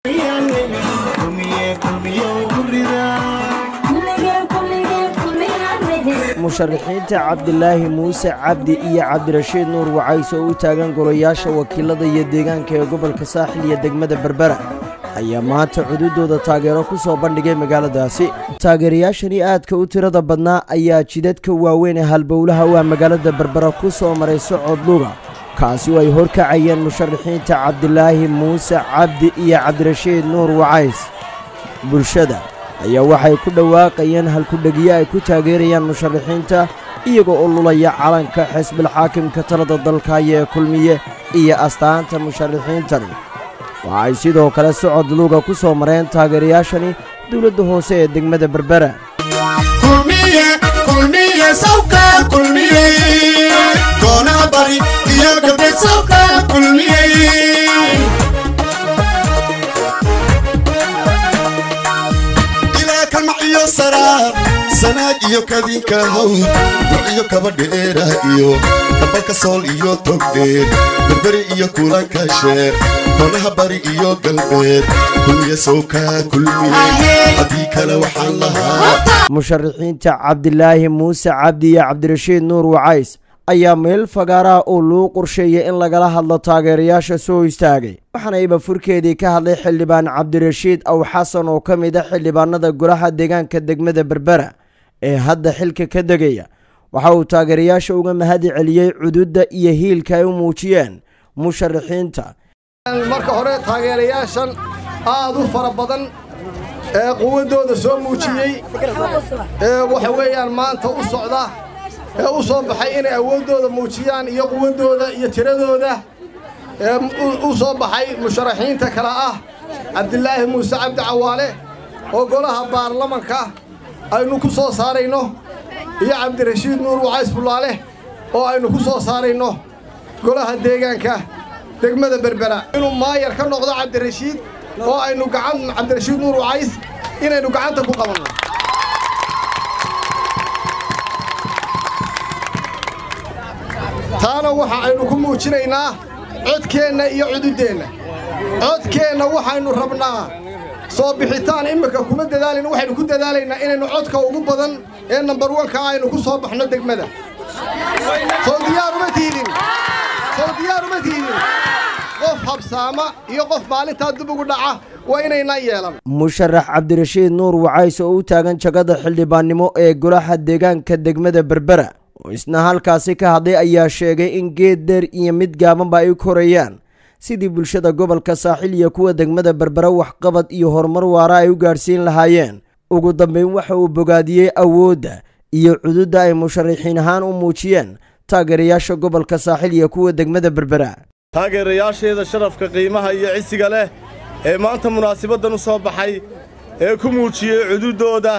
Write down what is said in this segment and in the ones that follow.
musharaxiinta cabdilaahi muuse cabdi iyo cabdirashiid nuur wacays oo u taagan golayaasha wakiilada iyo deegaanka ee gobolka saaxil iyo degmada berbera ayaa maanta cududooda taageero ku soo bandhigay magaaladaasi taageerayaashani aadka u tirada badnaa ayaa jidadka waaweyn ee halbowlaha waa magaalada berbera ku soo maray socod luga kaasi oo ay horkacayeen musharaxiinta cabdilaahi muuse cabdi iyo cabdirashiid nuur wacays bulshada ayaa waxay ku dhawaaqayeen halkudhegiyo ay ku taageerayaan musharaxiinta iyagoo oo lulaya calanka xisbilxaakimka talada dalkaya ee kulmiye iyo astaanta musharaxiintani waxa ay sidoo kale socod luuga ku soo mareen taageerayaashani dowladda hoose ee degmada berbera sanaag iyo kadinka hawd duciyo kaba dheera iyo kabalka sool iyo togdheer berberi iyo kulanka sheer konaha bari iyo galbeed kulmiye sowkaa kulmiye haddii kale waxaan lahaa musharaxiinta cabdilaahi muuse cabdi iyo cabdirashiid nuur wacays ayaa meel fagaaraha oo loo qorsheeyay in lagala hadlo taageerayaasha soo istaagay waxaana iba furkeedii ka hadlay xildhibaan cabdirashiid aw xasan oo ka mid a xildhibaanada golaha deegaanka degmada berbera ee hadda xilka ka degaya waxa uu taageerayaasha uga mahadi celiyey cududda iyo hiilka ay u muujiyeen musharaxiinta marka hore taageerayaashan aad u fara badan ee quwaddooda soo muujiyey ee waxa weeyaan maanta u socda ee u soo baxay inay awooddooda muujiyaan iyo quwaddooda iyo tiradooda ee u soo baxay musharaxiinta kale ah cabdilaahi muuse cabdi cawaale oo golaha baarlamanka aynu ku soo saarayno iyo cabdirashiid nuur wacays bullaale oo aynu ku soo saarayno golaha deegaanka degmada berbera inuu maayar ka noqdo cabdirashiid oo aynu gacan cabdirashiid nuur wacays inaynu gacanta ku qabanno taana waxa aynu ku muujinaynaa codkeenna iyo cududdeenna codkeenna waxaynu rabnaa soo bixitaan imminka kuma dadaalin waxaynu ku dadaalaynaa inaynu codka ugu badan ee nambar wanka aynu ku soo baxno degmada soo diyaaruma tiidin soo diyaaruma tiidin qof habsaama iyo qof maalintaa dib ugu dhaca waa inaynaa yeelan musharax cabdirashiid nuur wacays oo u taagan jagada xildhibaannimo ee golaha deegaanka degmada berbera oo isna halkaasi ka hadlay ayaa sheegay in geed dheer iyo mid gaabanba ay korayaan sidii bulshada gobolka saaxil iyo kuwa degmada berbera waxqabad iyo horumar waara ay u gaadhsiin lahaayeen ugu dambayn waxa uu bogaadiyey awoodda iyo cududda ay musharaxiin ahaan u muujiyeen taageerayaasha gobolka saaxil iyo kuwa degmada berbera taageerayaasheeda sharafka qiimaha iyo cisiga leh ee maanta munaasibaddan u soo baxay ee ku muujiyey cududdooda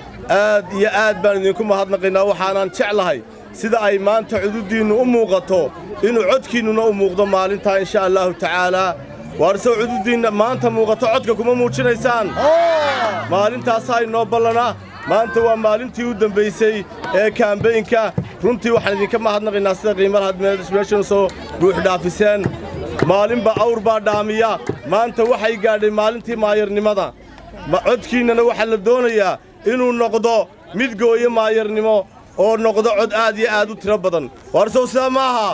aad iyo aad baan idinku mahadnaqaynaa waxaanaan jeclahay sida ay maanta cududdiinnu u muuqato inuu codkiinnuna u muuqdo maalintaa insha allaahu tacaalaa waarsow cududdiinna maanta muuqato codka kuma muujinaysaan maalintaasaa inoo ballana maanta waa maalintii u dembaysay ee kaambaynka runtii waxaan idinka mahadnaqaynaa sida qiimalahaad meeshanu soo buuxdhaafiseen maalinba awr baa dhaamiya maanta waxay gaadhay maalintii maayarnimada codkiinnana waxaa la doonayaa inuu noqdo mid gooyo maayarnimo oo noqdo cod aad iyo aad u tiro badan waarsow sidaa ma aha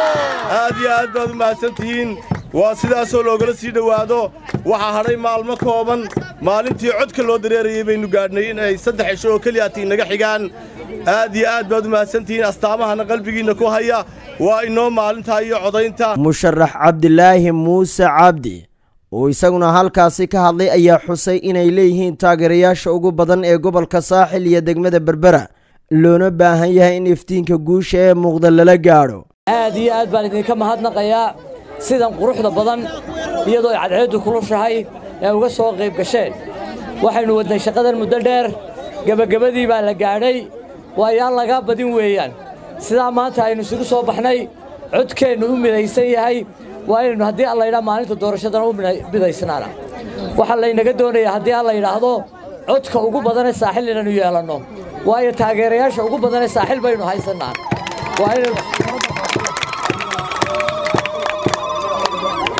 aad iyo aad baad u mahadsan tihiin waa sidaasoo loogala sii dhowaado waxaa hadhay maalmo kooban maalintii codka loo dareerayey baynu gaadhnay in ay saddex cisho oo keliyaati inaga xigaan aad iyo aad baad u mahadsan tihiin astaamahana qalbigiinna ku haya waa inoo maalintaa iyo codaynta musharax cabdilaahi muuse cabdi oo isaguna halkaasi ka hadlay ayaa xusay inay leeyihiin taageerayaasha ugu badan ee gobolka saaxil iyo degmada berbera loona baahan yahay in iftiinka guusha ee muuqda lala gaadho aad iyo aad baan idinka mahadnaqayaa sidan quruxda badan iyadoo ay cadceeddu kulushahay ee uga soo qayb gasheen waxaynu wadnay shaqadan muddo dheer gebagabadii baa la gaadhay waayaan lagaa badin weeyaan sidaa maanta aynu isugu soo baxnay codkeennu u midaysan yahay waa inaynu haddii alla yidhaha maalinta doorashadana u midaysnaana waxaa laynaga doonayaa haddii alla yidhaahdo codka ugu badanee saaxil inaynu yeelanno waayo taageerayaasha ugu badanee saaxil baynu haysannaa waa inaynu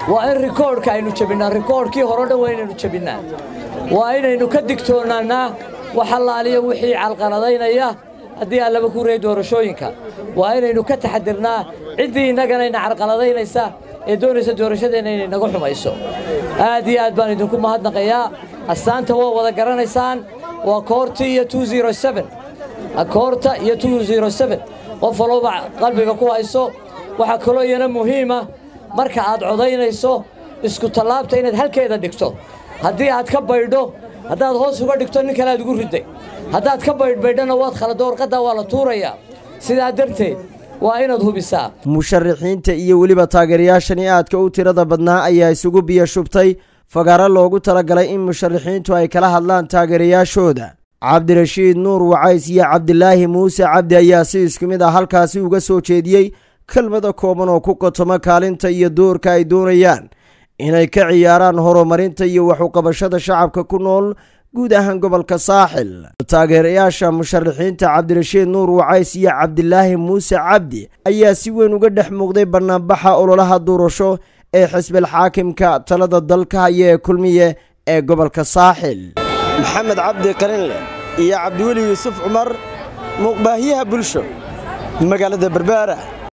waa in rikoodhka aynu jebinnaa rikoodhkii hore dhan waa inaynu jebinnaa waa inaynu ka digtoonaannaa wax allaaliya wixii calqaladaynaya haddii aan laba ku reey doorashooyinka waa inaynu ka taxadirnaa ciddii innaganayna carqaladaynaysa ee doonaysa doorashadeenna inay naga xumayso aad iyo aad baan idinku mahadnaqayaa astaanta waa wada garanaysaan waa koorti iyo koorta iyo qof walba qalbiga ku hayso waxaa kaloo iyana muhiima marka aad codaynayso isku tallaabta inaad halkeeda dhigto haddii aad ka baydho haddaad hoos uga dhigto nin kale aad ugu ridday haddaad ka baydhbaydhana waad khalado warqaddaa waa la tuurayaa sidaa darteed waa inaad hubisaa musharaxiinta iyo weliba taageerayaashani aadka u tirada badnaa ayaa isugu biyo shubtay fagaaro loogu talagalay in musharaxiintu ay kala hadlaan taageerayaashooda cabdirashiid nuur wacays iyo cabdilaahi muuse cabdi ayaa si isku mid ah halkaasi uga soo jeediyey kelmada kooban oo ku qotoma kaalinta iyo doorka ay doonayaan inay ka ciyaaraan horumarinta iyo waxuqabashada shacabka ku nool guud ahaan gobolka saaxil taageerayaasha musharaxiinta cabdirashiid nuur wacays iyo cabdilaahi muuse cabdi ayaa si weyn uga dhex muuqday bannaanbaxa ololaha doorasho ee xisbil xaakimka talada dalka haya ee kulmiye ee gobolka saaxil maxamed cabdi qalinle iyo cabdiweli yuusuf cumar muuqbaahiyaha bulsho magaalada berbaara